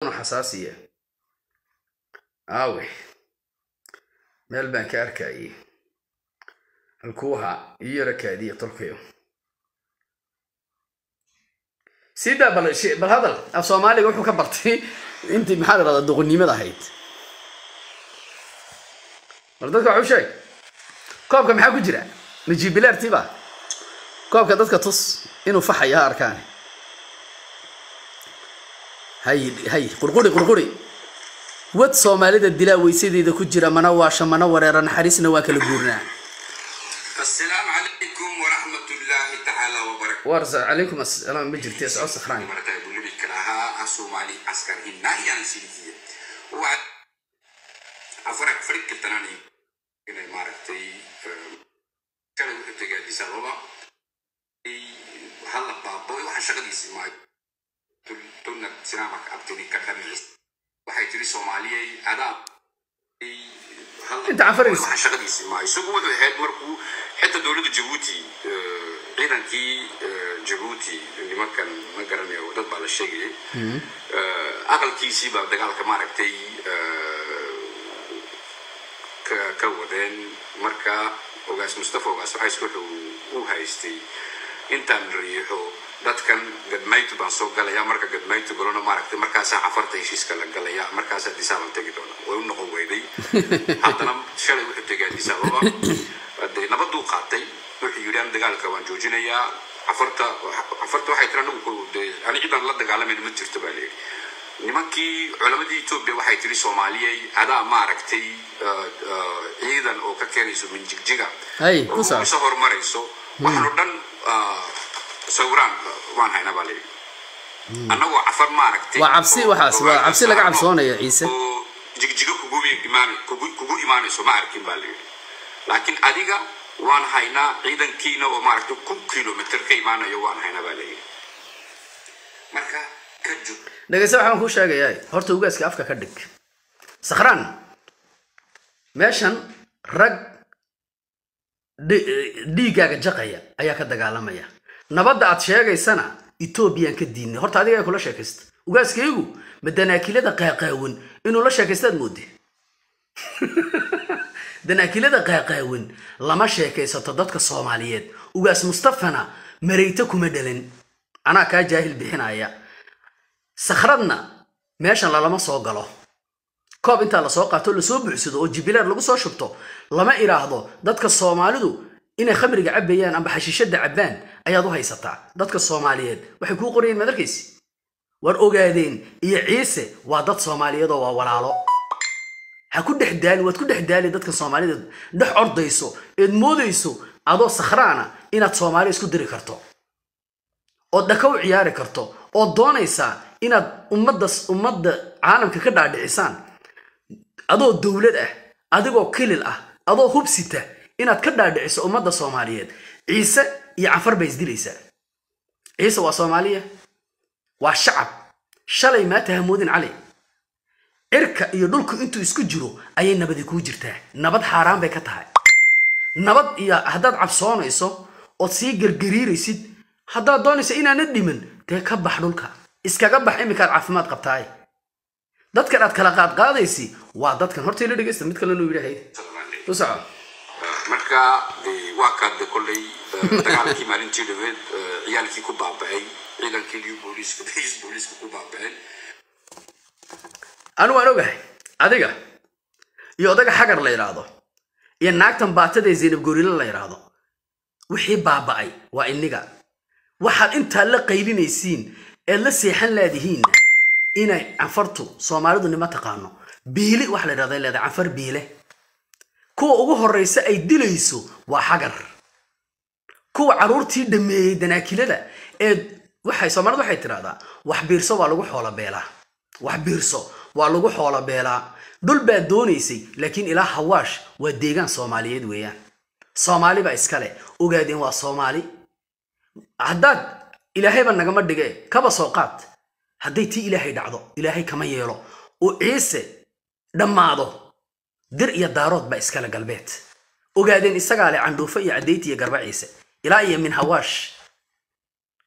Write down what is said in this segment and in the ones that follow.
badan oo xasaasiya aawe meel baan ka arkayay halkuu ahaa ii yara kaadiya tolkayo sidaa bal bal hadal af soomaaliga wuxuu ka bartay intii maxaa la dhahdaa doqonnimada ahayd bal dadka waxu sheeg koobka maxaa ku jira majibilaartiba koobka dadka tus inuu faxaya ha arkaan hay hay qurquri qurquri wad soomaalida dilaa weysadeeda ku jira mana waasha mana wareera naxariisna waa kala guurnaa السلام عليكم ورحمة الله تعالى وبركاته warsa calaykum assalaam ma jirti soo sakhraan مرتا يقول لي كلاها الصومالي عسكر هنا يعني سيدية وعد أفرق فرق التناني إلى مارتي كانوا تجا دي سببا هلا بابا وحن شغلي سماي تقولنا سلامك أبتدي كخميس waxay tiri soomaaliyey adaa Inta cafaraysa. waxaan shaqadiisi maayo isagu wuxuu ahayd markuu xitaa dowladda jabuuti eh, ciidankii eh, jabuuti nimankan ma garanayo dad baa la sheegayay Eh, aqalkiisii baa dagaalka maaragtay eh, ka ka wadeen marka ogaas mustafa ogaas waxays wuxuu u haystay intaan riixo dadkan gadmaytu baan soo galaya marka gadmaytu galona maaragtay markaasaa cafarta heshiiska la galaya markaasaa disaaban tegi doona way u noqon weyday haddana shalay wuxuu tegay addis ababa dee nabaduu qaatay wuxuu yidhi an dagaalka waan joojinayaa cafarta cafarta waxay tiri anigu dee ani cidan la dagaalamayna ma jirto baa layidhi nimankii culamadii etoobiya waxay tiri soomaaliyey adaa maaragtay eh, eh, ciidan oo ka keenayso min jigjiga Hay, ku saab. oo isa horumarayso waxaan oo dhan ah, sawiraan waan haynaa baa layidhi annagoo cafar maaragtay waa cabsi oo waxaas waa ogaal cabsi laga saarno cabsoonaya ciise oo jigjiga kugu imaan kugu kugu imaanayso ma arkin baa layidhi laakiin adiga waan haynaa ciidankiina oo maaragtay kun kilomitr ka imaanayo waan haynaa baa layidhi marka ka jug dhegeyse waxaan kuu sheegayaa horta ugaaska afka ka dhig sakhraan meeshan rag dhi- dhiiggaaga jaqaya ayaa ka dagaalamaya nabadda aad sheegaysana etoobiyaan ka diinay horta adiga kula sheekaysta ugaaskaygu ma danaakilada qaaqaawan inuu la sheekaystaad moode danaakilada qaaqaawan lama sheekaysato dadka soomaaliyeed ugaas mustafana marayta kuma dhalin anaa kaa jaahil bixinaya sakhradna meeshan lalama soo galo koob intaa lasoo qaato lasoo buuxsado oo jibilaar lagu soo shubto lama idhaahdo dadka soomaalidu inay khamriga cabbayaan amba xashiishada cabbaan ayaad u haysataa dadka soomaaliyeed waxay kuu qorayeen maad arkaysi war ogaadeen iyo ciise waa dad soomaaliyeed oo waa walaalo ha ku dhex daali waad ku dhex daali dadka soomaalida dhex ordayso eed moodayso adoo sakhraana inaad soomaali isku diri karto ood dhaka u ciyaari karto ood doonaysaa inaad ummadda ummadda caalamka ka dhaadhicisaan adoo dowlad ah adigoo kilil ah adoo hubsita inaad ka dhaadhiciso ummadda soomaaliyeed ciise iyo cafar bay isdilaysaa ciise waa soomaaliya waa shacab shalay maata hamoodin cali cirka iyo dhulku intuu isku jiro ayay nabadi kuu jirtaa nabad xaaraan bay ka tahay nabad iyo haddaad cabsoonayso ood sii gargariiraysid haddaad doonayso inaanad dhiman dee ka bax dhulka iskaga bax iminkaad caafimaad qabtaay dadkan aad kala qaadqaadaysi waa dadkan horta ila dhegeysta mid kalena uu yidhahay u soco marka dee waa kaa de kolley eh, dagaalkii maalintii dhaweed eh, ciyaalkii ku baaba'ay ciidankii liu booliiska bais booliiska ku baaba'een anu waan ogahay adiga iyo odaga xagar la yidhaahdo iyo naagtan baatada ee zaynab gorilo la yidhaahdo wixii baaba'ay waa iniga waxaad intaa la qaylinaysiin eed la seexan laadihiinna inay canfartu soomaalidu nima taqaano biili waxa la yidhahda leedahay canfar biile kuwa ugu horraysa ay dilayso waa xagar kuwa carruurtii dhameeyey danaakilada ee waxay soomaalidu waxay tidhahdaa wax biirso waa lagu xoola beelaa wax biirso waa lagu xoola beelaa dhul baad doonaysay laakiin ilaa hawaash waa deegaan soomaaliyeed weeyaan soomaali baa iskale ogaadeen waa soomaali haddaad ilaahayba nagama dhige kaba soo qaad hadday tii ilaahay dhacdo ilaahay kama yeelo oo ciise dhammaado dir iyo daarood baa iskale galbeed ogaadeen isagaa leh candhuufo iyo caddayti iyo garba ciise ilaa iyo min hawaash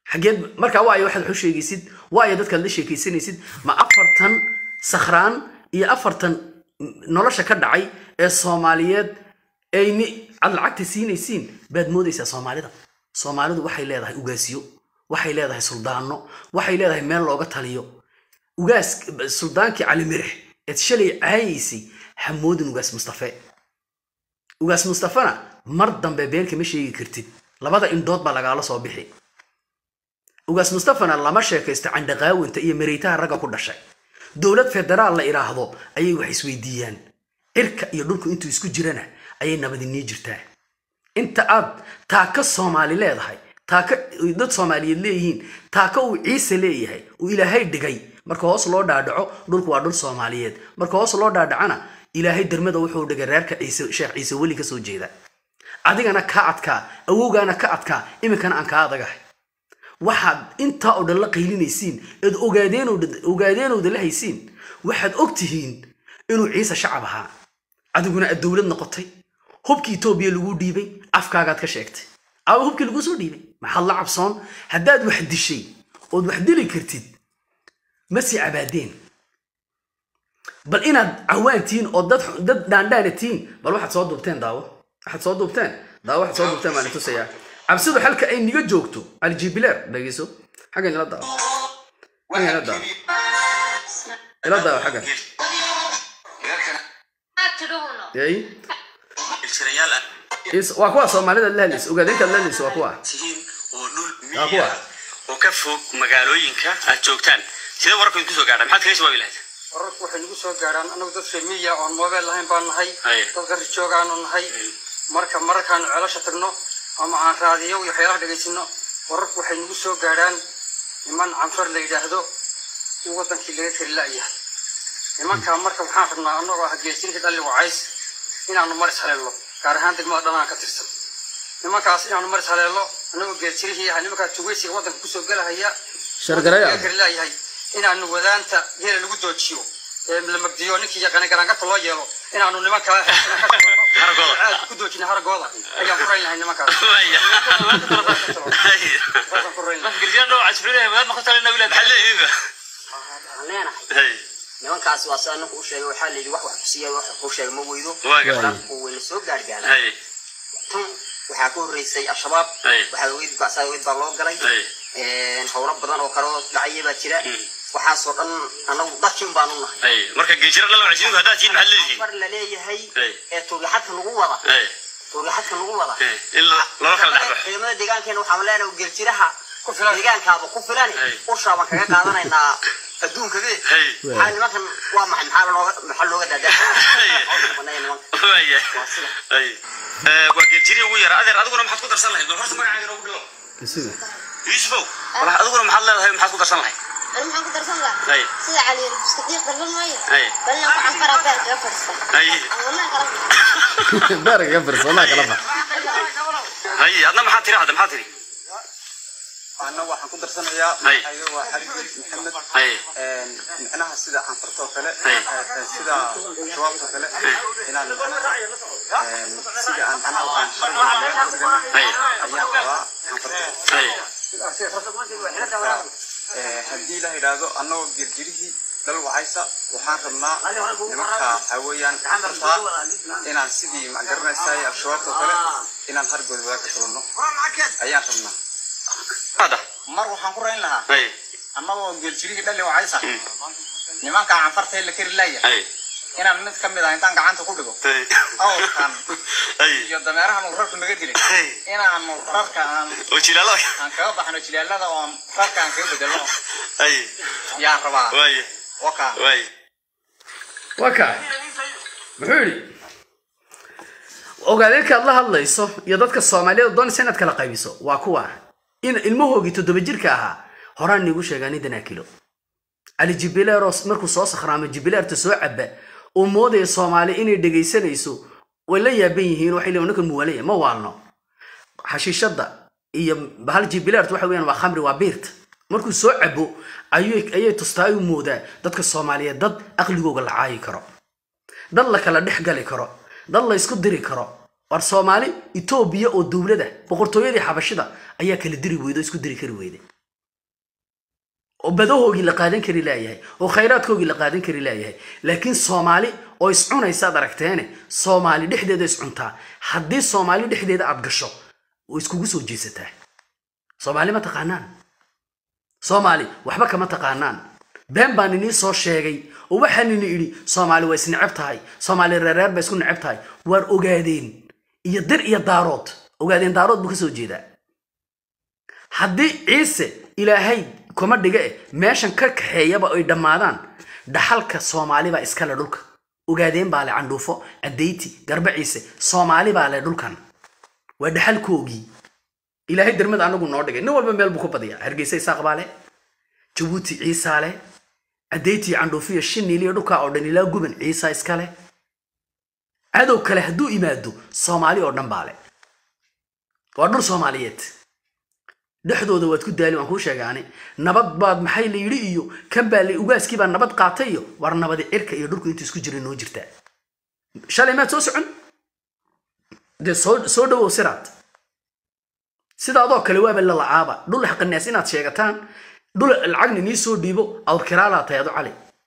xageed markaa waayo waxaad waxu sheegaysid waayo dadkaad la sheekaysanaysid ma afartan sakhraan iyo afartan nolosha ka dhacay ee soomaaliyeed ayni aad lacagta siinaysiin baad moodaysaa soomaalida soomaalidu waxay leedahay ugaasiyo waxay leedahay suldaano waxay leedahay meel looga taliyo ugaas suldaankii cali mirix eed shalay caayaysay hamoodin ugaas mustafe ugaas mustafena mar dambe been kama sheegi kartid labada indhood baa lagaala soo bixi ugaas mustafana lama sheekaysto candhaqaawinta iyo mareytaha ragga ku dhashay dowlad federaal la idhaahdo ayay wax isweydiiyaan cirka iyo dhulku intuu isku jirana ayay nabadinii jirtaa inta aad taaka soomaali leedahay taaka dad soomaaliyeed leeyihiin taaka uu ciise leeyahay uu ilaahay dhigay marka hoos loo dhaadhaco dhulku waa dhul soomaaliyeed marka hoos loo dhaadhacana ilaahay dermada wuxuu dhigay reerka ciise sheekh ciise weli ka soo jeeda adigana ka adkaa awowgaana ka adkaa iminkana aan kaa adagahay waxaad intaa oo dhan la qaylinaysiin eed ogaadeenowda la haysiin waxaad og tihiin inuu ciise shacab ahaa adiguna aad dowlad noqotay hubkii etoobiya lagu dhiibay afkaagaad ka sheegtay aawa hubkii laguu soo dhiibay maxaad la cabsoon haddaad wax dishay ood wax dili kartid ma sii cabaadeen bal inaad cawaan tihiin oo dad dad dhaandhaana tihiin bal waxaad soo duubteen daawo waxaad soo duubteen daawo waxaad soo duubteen baan tusayaa cabsidu xalka ay niga joogto aljibileer dhegeyso xaggan ila daawo xaggan ila daawo ila daawo xaggan yay Is- waa kuwa soomaalida la hadlaysa ogaadeenkaad la hadlaysa waa kuwa tihiin oo dhul Waa kuwa. miyiga oo ka fog magaalooyinka aad joogtaan sidee wararku idinku soo gaadha maxaad kaga jawaabi lahayd wararku waxay nagu soo gaaraan anagu dad remiya oon mobile lahayn baan nahay Haye. dad gari joogaanu nahay marka mararkaanu ceelasha tagno ama aan raadiyo iyo waxyaalaha dhegaysano wararku waxay nagu soo gaaraan niman canfar la yidhaahdo in wadankii laga kari la'yahay nimankaa marka waxaan rabnaa anagoo ah geesinka dhalli wacays inaanu maris haleello gaar ahaan degmada dhanaan ka tirsan nimankaas inaanu maris haleello anagoo geesirihii ah nimankaa tugeysiga wadanka kusoo gelahaya Shargaraya. laga kari la'yahay inaanu wadaanta geela lagu doojiyo ee la magdiyo ninkii yaqaana garaangata loo yeelo inaanu nimankaa Haragooda. aad ku doojina haragooda ayaan ku rayn lahay nimankaas Waya. Haye. Saasaan ku rayn lahay Girjaan dhowr casfuriyada magaad ma ku talina wilaad maxaa leeyihiin waxaan leenahay Haye. nimankaas waa sida ninku u sheegay waxaa la yidhi wax wax kusiiya wax wax kuu sheegay ma weydo Waa gartay. wararku wayna soo gaargaaraan Haye. tan waxaa ka horreysay al-shabaab Ay. waxaa ogeyd bacsaa ogeyd baa loo galay Ay. Een, howlo badan oo kale oo dhacaya baa jira Mm. waxaasoo dhan anagu dadkin baanu nahay Haye. marka geejira dhalo casiinku haddaad tihiin maxaad leeyihiin far la leeyahay Ay. ee tuuryaxadka lagu wada Haye. tuuryaxadka lagu wada Haye. in lo- loola kala dhexbaxo ciidamada deegaankeena waxaan leenahay geljiraha ku filan deegaankaaba ku filan Ay. ushaa baan kaga qaadanaynaa adduunka be Haye. maxaa nimankan waa maxay maxaa looga maxaa looga daadaa nimanka Waya. waa sida Haye. Eh, waa geeljirii ugu yara adeer adiguna maxaad ku darsan lahayd bal horta magacaaga inoogu dhigo isuga yuusufow wal adiguna maxaad leedahay maxaad ku darsan lahayd أنا ما أقدر أصلح Ay. سيد علي بسكتير ضرب المية Ay. بل أنا عن فرع بير قفرسة Ay. والله كلام baariga firs wallahi kala bax haye adna maxaad tiri hadda maxaad tiri anna waxaan ku darsanayaa Hay. magacaayga waa xarig maxamed haye Een, micnaha sida canfartoo kale Hay. ee, sida shabaabtoo kale inaan een, sida aan macnaha aan xarig Hay. ayaan qabaa canfartoo haye Ee, haddii la yidhaahdo annagoo girgirihii dhal wacaysa waxaan rabnaa nimanka waxaa weeyaan canfartaa inaan sidii macgaranaysaay al-shabaabtoo kale inaan hargooda wadaag ka tulanno ayaan rabnaa hadda mar waxaan ku rayn lahaa haye annagoo geeljirihii dhali wacaysa nimanka canfarta la keri laaya haye inaan mid ka mid ah intaan gacanta ku dhigo haye awrkan haye iyo dameerahan uu rarku naga dilay Hey. inaanu rarka aan oo jilaalada aan kaga baxno jilaalada oon rarka aan kaga bedelno haye yaan rabaa waaye waka waaye waa kaa muxuu yidhi ogaadeenkaad la hadlayso iyo dadka soomaaliyada doonaysa inaad kala qaybiso waa kuwa in ilmahoogii toddoba jirka ahaa horaan niigu sheegaa nin danaakilo cali jibileero markuu soo sakhraamo jibileerta soo caba uu moodaya soomaali inay dhegaysanayso way la yaaban yihiin waxay leeyihin ninkan muwalaya ma waalno xashiishada iyo hal jibileerta waxa weeyaan waa khamri waa biirta markuu soo cabo ayay ayay tustaa u moodaa dadka soomaaliyeed dad aqligooga la caayi karo dad la kala dhex gali karo dad la isku diri karo war soomaali etoobiya oo dowlada boqortooyadii xabashida ayaa kala diri weyda oo isku diri kari weyda oo badahoogii la qaadan kari laayahay oo khayraadkoogii la qaadan kari laayahay laakiin soomaali oo iscunaysaad aragteene soomaali dhexdeeda iscuntaa haddii soomaali dhexdeeda aad gasho way iskugu soo jeesataa soomaali ma taqaanaan soomaali waxba kama taqaanaan been baan inii soo sheegay oo waxaan ini idhi soomaali waa isneceb tahay soomaali reereer ba isku neceb tahay waar ogaadeen iyo dir iyo daarood ogaadeen daarood buu ka soo jeedaa haddii ciise ilaahay kuma dhiga eh meeshan ka kaxeeyaba ay dhammaadaan dhaxalka soomaali baa iskale dhulka ogaadeen baa le candhuufo adeyti garba ciise soomaali baa le dhulkan waa dhaxalkoogii ilaahay dermada anagu noo dhigay nin walba meel buu ku badiyaa hargeysa isaaq baa le jabuuti ciisaa le adeyti candhuufiyo shiniil iyo dhulkaa oo dhan ilaa guban ciisa iskale cadow kale hadduu imaado soomaali oo dhan baa le waa dhul soomaaliyeed dhexdooda waad ku daali waan kuu sheegaane nabad baad maxay la yidhi iyo kan baa la ugaaskii baa nabad qaatay iyo war nabadi cirka iyo dhulku inta isku jira noo jirtaa shalay maad soo socon dee soo soo dhawow siraad sidaadoo kale waaba lalacaaba dhul xaqanaas inaad sheegataan dhul lacagna nii soo dhiibo awrkiraalaa tahay adu cali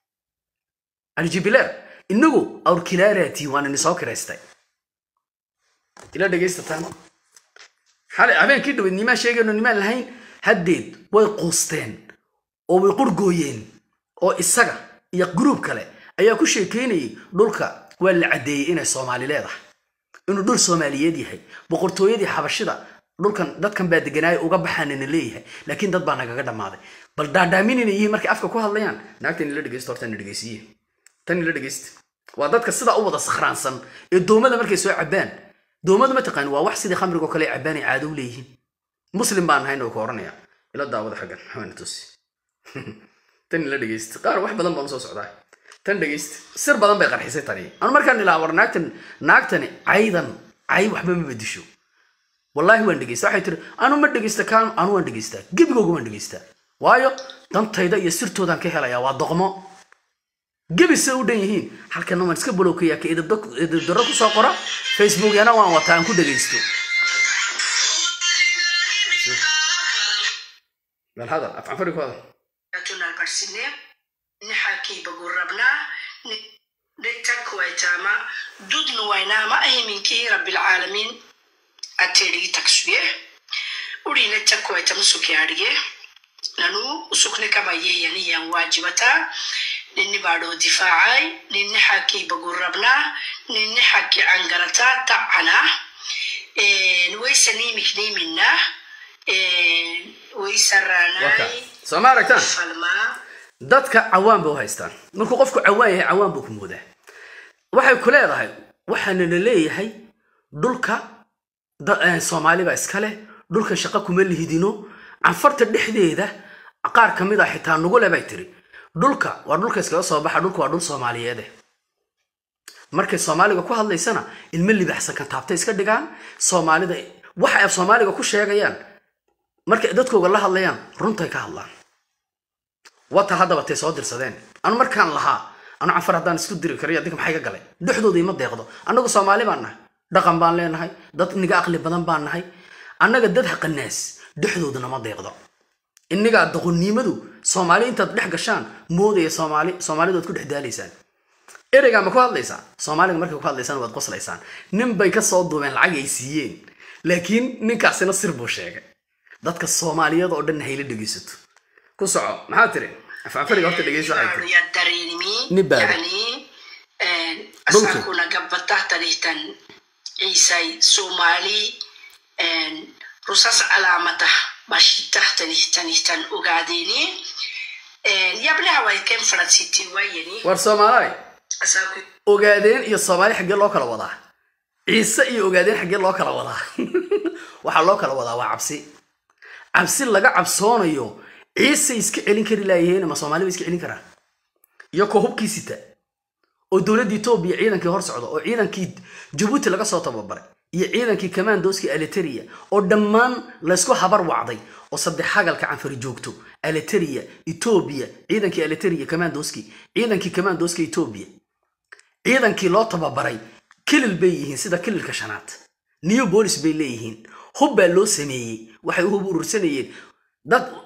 alijibileer inagu awrkilaalaatiin waan ini soo kiraystay ila dhegaystataan xalay habeenkii dhaweyd nimaa sheegayno nimaan lahayn haddeed way quusteen oo way qurgooyeen oo isaga iyo gruub kale ayaa ku sheekeynayay dhulka waa la caddeeyey inay soomaali leedahay inuu dhul soomaaliyeed yahay boqortooyadii xabashida dhulkan dadkan baa deganaaya uga baxaanana leeyahay laakiin dad baa nagaga dhammaaday bal dhaadhaaminina yihiin markay afka ku hadlayaan naagtan ila dhegeysto horta na dhegeysiye tan ila dhegeysta waa dadka sidaa u wada sakhraansan ee doomada markay soo cabaan doomadu ma taqaan waa wax sidii khamrigo kale cabaan ay caado u leeyihiin muslim baan nahayn oo ka oranaya ila daawada xaggan xawana tusi tan ila dhegeysta qaar wax badan baan usoo socdaa tan dhegeysta sir badan bay qarxisay tani anu markaan ilaa war naagtan naagtani caydan cay waxba ma bedisho wallaahi waan dhegeysta waxay tiri anu ma dhegeysta kaan anu waan dhegeystaa gebigooga waan dhegeystaa waayo dantayda iyo sirtoodaan ka helayaa waa doqmo gebi se u dhan yihiin halkana waan iska bolowkayaa ka idibdaro kusoo qora facebookyana waan wataa aan ku dhegeysto bal hadal afcanfari ku hadal tunalbarsine nixakiiba gurabnaa dhegtakwaitama dudnu waynama ahiminkii rabbilcaalamiin ateedhigi taksuye urine takwaita musukiadhige nanu usukne kamayeyaniyan waajibataa ninni baadhoo difaacay ninni xakiiba gurabnaa ninni xaki cangarataa tacanaa waysanimikniminaa waysaraanaay soo ma aragtaan falmaa dadka cawaan ba u haystaan markuu qofku cawaan yahay cawaan buu ku moodaa waxay ku leedahay waxaana la leeyahay dhulka da- eh, soomaali baa iska leh dhulkan shaqo kuma lihidino canfarta dhexdeeda qaar ka mid a xitaa nugule bay tiri dhulka waa dhulka iskaga soo baxa dhulka waa dhul soomaaliyeede markay soomaaliga ku hadlaysana ilmo libaxsan kan taabtay iska dhigaan soomaalida waxa ay soomaaliga ku sheegayaan markay dadkooga la hadlayaan runtay ka hadlaan wata haddaba tay soo dirsadeen anu markaan lahaa anu canfar haddaan isku diri kariyo adinka maxay ka galay dhexdooda ima deeqdo annagu soomaali baan nahay dhaqan baan leenahay dad niga aqli badan baan nahay annaga dad haqanaas dhexdoodana ma deeqdo innigaa doqonnimadu soomaali intaad dhex gashaan moodaya soomaali soomaalidu waad ku dhex daalaysaan ereygaa ma ku hadlaysaa soomaaliga markay ku hadlaysaan waad qoslaysaan nin bay ka soo duubeen lacag ay siiyeen laakiin ninkaasina sir buu sheegay dadka soomaaliyada oo dhan hayla dhegeysato ku soco maxaa tiri afafariga horta dhegeyso waxay tiri ya dareemi Ni baado. yani Dhulki. asakuna gabbata tanihtan ciisay soomaali rusas calaamata bashitah tanihtanihtan ogaadeeni yablaha way ken faransiti wayani war soomaalaay asaku ogaadeen iyo soomaali xaggee loo kala wadaa ciise iyo ogaadeen xaggee loo kala wadaa waxaa loo kala wadaa waa cabsi cabsi laga cabsoonayo ciise iska celin kari laayaheen ma soomaali ba iska celin karaa iyo koo hubkii sita oo dowladda etoobiya ciidankii hor socda oo ciidankii jabuuti laga soo tababaray iyo ciidankii commandoskii aliteria oo dhammaan laysku habar wacday oo saddex hagalka canfari joogto aliteria etoobiya ciidankii aliteria commandoskii ciidankii commandoska etoobiya ciidankii loo tababaray kilil bay yihiin sida kililka shanaad new bolis bay leeyihiin hub baa loo sameeyey waxay u hub urursanayeen dad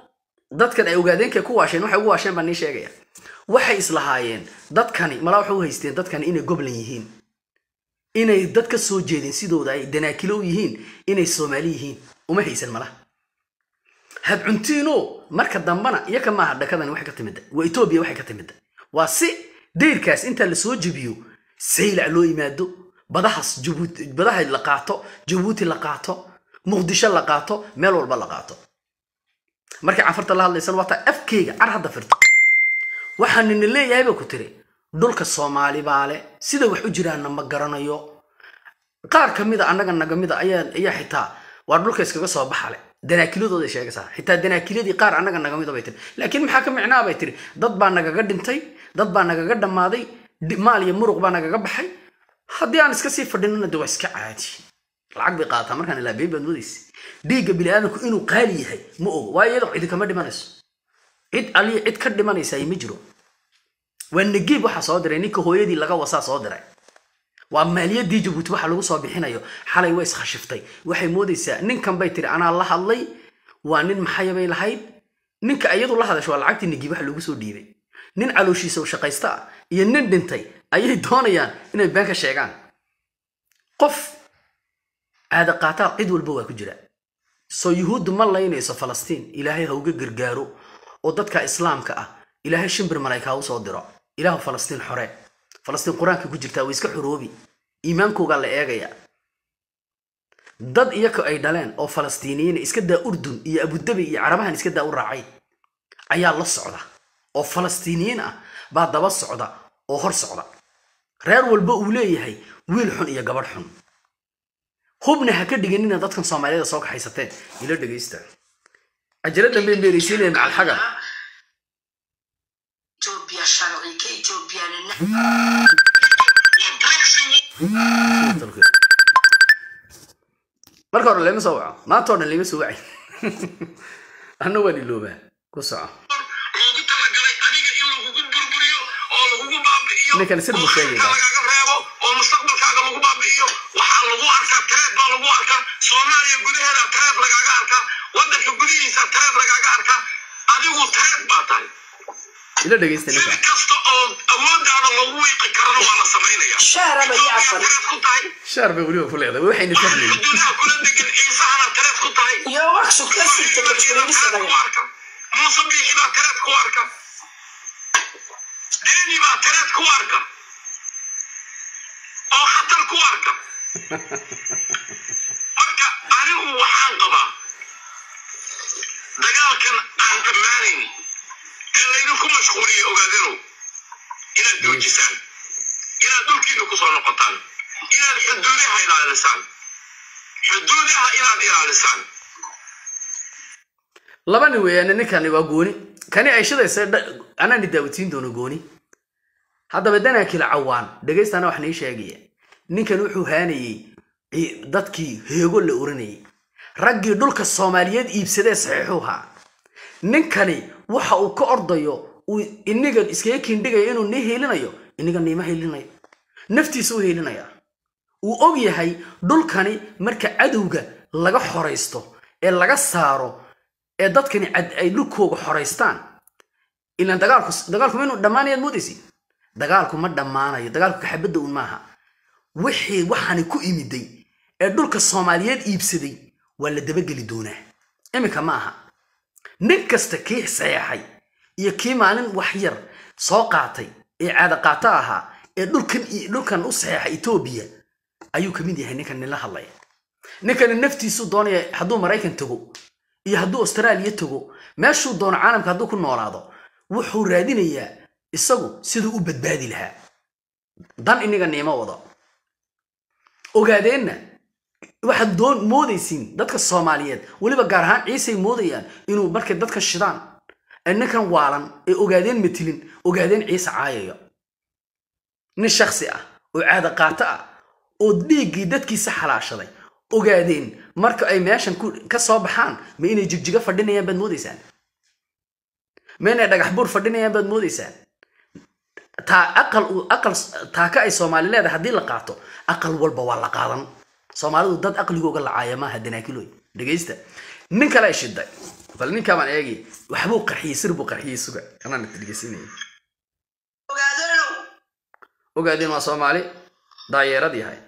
dadkan ay ogaadeenkay ku waasheen waxay ugu waasheen baan nii sheegaya waxay islahaayeen dadkani malaa waxay u haysteen dadkani inay goblan yihiin inay dad ka soo jeedin sidooda ay danaakilo u yihiin inay soomaali yihiin uma haysan malaha habcuntiino marka dambana iyaka maaha dhakadani waxay ka timida waa etoobiya waxay ka timida waa si dayrkaas intaa lasoo jebiyo saylac loo yimaado badahaas jabuuti badaha la qaato jabuuti la qaato muqdisho la qaato meel walba la qaato markay canfarta la hadlaysan waataa afkeyga car hadda firto waxaa nina leeyahay ba ku tiri dhulka soomaali baa le sida wax u jiraanna ma garanayo qaar ka mida annaga naga mida ayaa ayaa xitaa waa dhulka iskaga soo baxa le danaakiladooda sheegaysaa xitaa danaakiladii qaar annaga naga mida bay tiri laakiin maxaa ka micnaa bay tiri dad baa nagaga dhintay dad baa nagaga dhammaaday di- maal iyo muruq baa nagaga baxay haddii aan iska sii fadhinana de waa iska caadi lacag bay qaadataa markaan ilaa been baad moodaysa dhiigga bini'aadamku inuu qaali yahay ma ogo waayo iyadoo cidi kama dhimanayso cid aliya cid ka dhimanaysaa ma jiro waa nagiib waxaa soo diray ninka hooyadii laga wasaa soo diray waa maaliyadii jabuuti waxa lagu soo bixinayo xalay way iskhashiftay waxay moodaysaa ninkan bay tiri anaa la hadlay waa nin maxaya bay lahayd ninka iyadu la hadasho waa lacagtii nagiib waxa lagu soo dhiibay nin calooshiisa u shaqaysta ah iyo nin dhintay ayay doonayaan inay been ka sheegaan qof caada qaataa cid walba waa ku jira soo yuhuuddu ma laynayso falastiin ilaahay ha uga gargaaro oo dadka islaamka ah ilaahay shimbir malaykaa u soo diro ilaahu falastiin xore falastiin qur-aanka ku jirtaa way iska xoroobi iimaankoogaa la eegaya dad iyaka ay dhaleen oo falastiiniyiin iska daa urdun iyo abudabi iyo carabahan iska daa u raacay ayaa la socda oo falastiiniyiin ah baa daba socda oo hor socda reer walba uu leeyahay wiil xun iyo gabadh xun hubna ha ka dhiganina dadkan soomaaliyada soo kaxaysateen ila dhegaysta ajaraddan bay meeraysiinaya macal xagar Ethiopia sharci ka Ethiopianina marka hore lama soo waco maanta oo dhan lama soo wacay anna waan iloobaa ku soco loogu talagalay adiga in lagugu burburiyo oo lagugu baabi'iyo Ninkan sir buu oo sheegaya. khayrka lagaga reebo oo mustaqbalkaaga lagu baabi'iyo waxaa lagu arkaa tareed baa lagu arkaa soomaaliya gudaheeda tareed lagaaga arkaa wadanka gudihiisa tareed lagaaga arkaa adigu tareed baa tahay ila dhegaysta si ninka kasta oo awooddaada lagu wiiqi karana waa la samaynaya shaaraba iyo Ethiopia afar tareed ku tahay shaar bay weliba ku leedahay waxayna fahmayn xuduudaha kula degan ciisahana tareed ku tahay iyo wax shukla sirta kabshirinista muuse biixi baa tareed ku arka deeni baa tareed ku arka oo khatar ku arka marka anigu waxaan qabaa dagaalkan aan dhammaanayn ee laydinku mashquuliye ogaadanow inaad joojisaan inaad dhulkiina kusoo noqotaan inaad xuduudaha ilaalisaan xuduudaha inaad ilaalisaan laba nin weeyaane ninkani waa gooni kani ay shidaysa dha- anaani daawatiin doono gooni haddaba danaakila cawaan dhegaystaana wax nii sheegaya ninkan wuxuu haanayey ci- dadkii heego la oranayay raggii dhulka soomaaliyeed iibsadee saxiixuhaa ninkani waxa uu ka ordayo uu iniga iskaga kiindhigayo inuu nii hiilinayo iniga niima hiilinayo naftiisa u hiilinaya uu og yahay dhulkani marka cadowga laga xoraysto ee laga saaro ee dadkani cad ay dhulkooga xoraystaan ilaan dagaalku dagaalku ma inuu dhammaanayaad moodaysi dagaalku ma dhammaanayo dagaalku kaxabadda un maaha wixii waxaani ku imiday ee dhulka soomaaliyeed iibsaday waa la dabageli doonaa iminka ma aha nin kasta kii saxeexay iyo kii maalin wax yar soo qaatay ee caada qaato ahaa ee dhulkan dhulkan u saxeexay etoobiya ayuu ka mid yahay ninkan nila hadlaya ninkani naftiisuu doonaya hadduu maraykan tago iyo hadduu austraaliya tago meeshuu doono caalamka hadduu ku noolaado wuxuu raadinayaa isagu siduu u badbaadi lahaa dan iniga niimo wado ogaadeenna waxaad doon moodaysiin dadka soomaaliyeed weliba gaar ahaan ciisay moodayaan inuu markay dadka shidaan ee ninkan waalan ee ogaadeen matilin ogaadeen ciise caayayo nin shaksi ah oo caada qaato ah oo dhiiggii dadkiisa xalaashaday ogaadeen marka ay meeshan ku- ka soo baxaan ma inay jigjiga fadhinayaan baad moodaysaan ma inay dhagax buur fadhinayaan baad moodaysaan taa aqal uu- aqal taaka ay soomaali leedahay haddii la qaato aqal walba waa la qaadan soomaalidu dad aqligooga lacaaya maaha danaakiloy dhegaysta nin kale ay shiday bal ninkaa baan eegi waxbuu qarxiyey sir buu qarxiyey suga anaan dhegeysinaya ogaadeenow ogaadeen waa soomaali daayeerad yahay